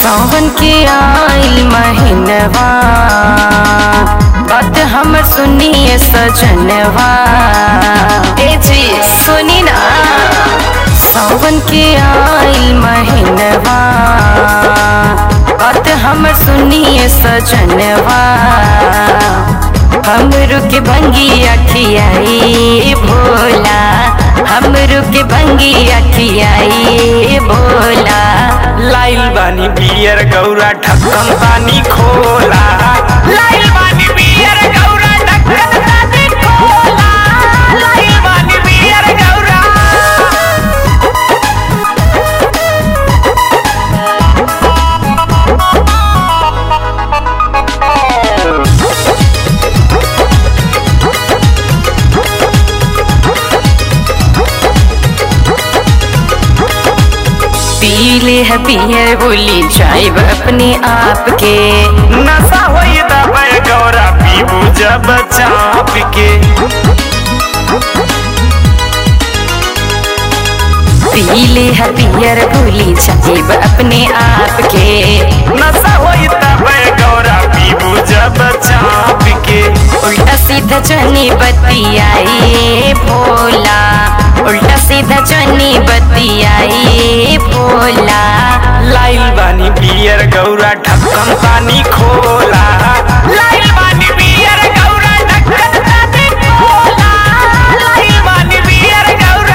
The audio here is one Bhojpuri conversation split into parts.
सावन के आइल महीनवा बात हमर सुनिए सजनवा ए जी सुनी ना सावन के आइल महीनवा बात हमर सुनिए सजनवा हमरो के भंगी अखियाई भोला हमरो के भंगी अखियाई भोला लाइल बानी बियर गौरा ढक्कन पानी खोला लाइल बानी बियर गौरा ढक्कन पानी खोला लाइल बानी बियर गौरा पीले है पियर बोली जाइब अपने आप के नशा होई दबाई गौरा पीबू जब चाप के पीले है पियर बोली जाइब अपने आप के नशा होई दबाई गौरा पीबू जब चाप के उल्टा सीधा चनी बतियाई भोला उल्टा सीधा चनी बतियाई भोला लाइल बानी बियर गौरा ढक्कन पानी खोला लाइल बानी बियर गौरा ढक्कन पानी खोला लाइल बानी बियर गौरा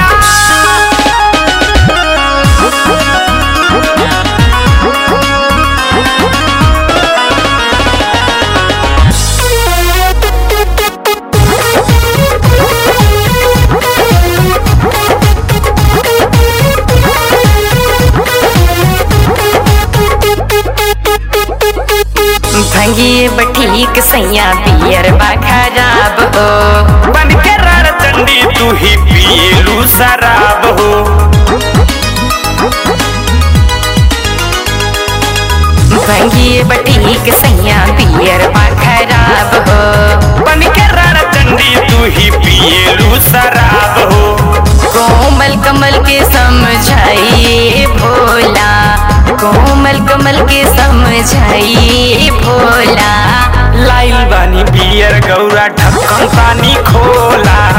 भंगिए बठीक सैया पियर बा खराब हो बन के रण चंडी तू ही पिएलू शराब हो भंगिए बठीक सैया पियर बा खराब हो बन के रण चंडी तू ही पिएलू शराब हो कोमल कमल के समझाइए भोला कोमल कमल के समझाइए भोला लाइल बानी बियर गौरा ढक्कन पानी खोला